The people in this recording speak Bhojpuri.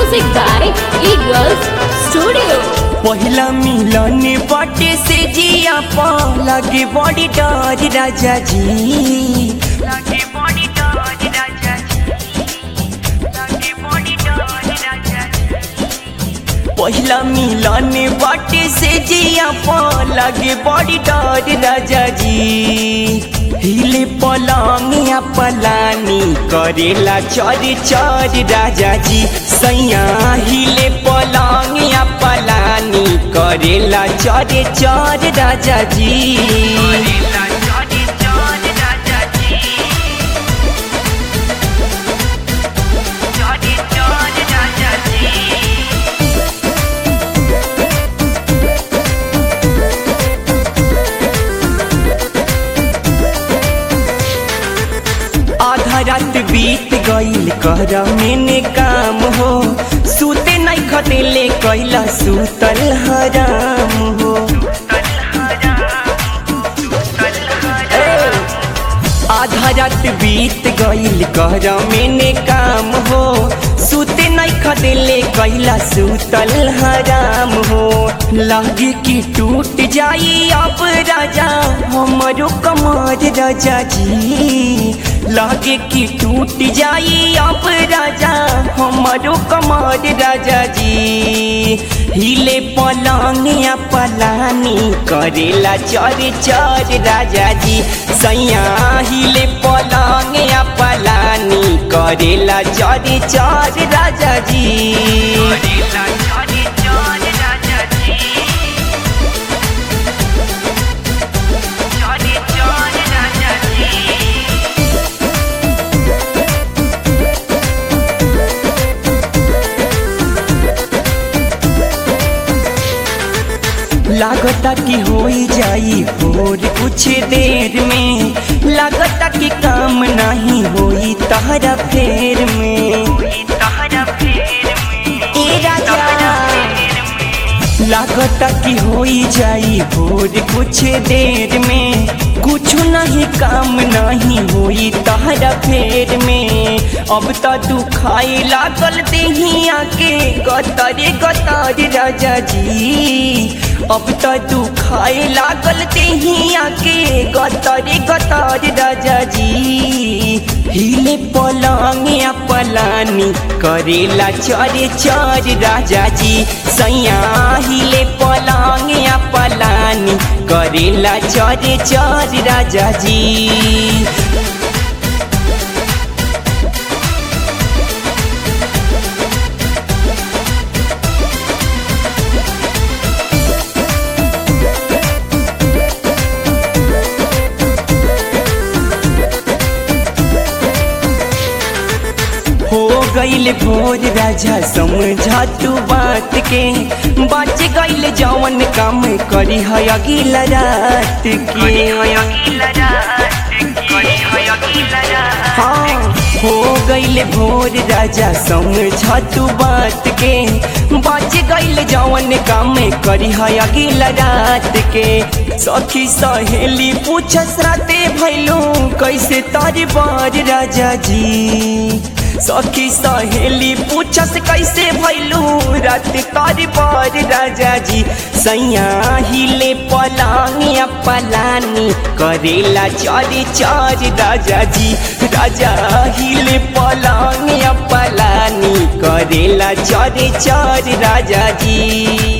Music by Eagles Studio. पहिला मिलन बाटे से जिया पा लगे बड़ी डर राजा जी लगे बड़ी डर राजा जी लगे बड़ी डर राजा जी पहिला मिलन बाटे से जिया पा लगे बड़ी डर राजा जी हिले पलंगिया पलानी करेला चर चर राजा जी सैया हिले पलंगिया पलानी करेला चर चर राजा जी करेला चर चर राजा जी चर चर राजा जी आधा रात बीत गईल कर मैंने काम हो सूते नहीं खटेले कैला सूतल हराम हो ए, आधा रात बीत गईल कर मैंने काम हो सूते नहीं खटेले कैला सूतल हराम हो लागे कि टूट जाई अब राजा हमारो कमर राजा जी लागे कि टूट जाई अब राजा हमारो कमर राजा जी हिले पलंगिया पलानी करेला चर चर राजा जी सैया हिले पलंगिया पलानी करेला चर चर राजा जी करेला चर चर राजा जी चर चर राजा जी लागता कि होई जाई भोर कुछ देर में लागता कि काम नहीं होई तहरा फेर में ए राजा लागता कि होई जाई भोर कुछ देर में कुछ नहीं काम नहीं होई तहरा फेर में अब तो तू खाए लागल देहिया के गतरे गतर राजा जी अब तो तू खाए लागल देहिया के गतरे गतर राजा जी हिले पलंगिया पलानी करेला चर चर राजा जी सैया हिले पलंगिया पलानी करेला चर चर राजा जी हो गईल भोर राजा समझा तू बात के बच गईल जवन काम करी है अगला रात के हाँ हो गईल भोर राजा समझा तू बात के बच गईल जवन काम करी है अगला रात के सखी सहेली पूछस राते भैलू कैसे तारी बार राजा जी सखी सहेली पूछस कैसे भैलू रात तारी बार राजा जी सैया हिले पलानिया पलानी करेला चारी चार राजा जी राजा हिले पलानिया पलानी करेला चारे चार राजा जी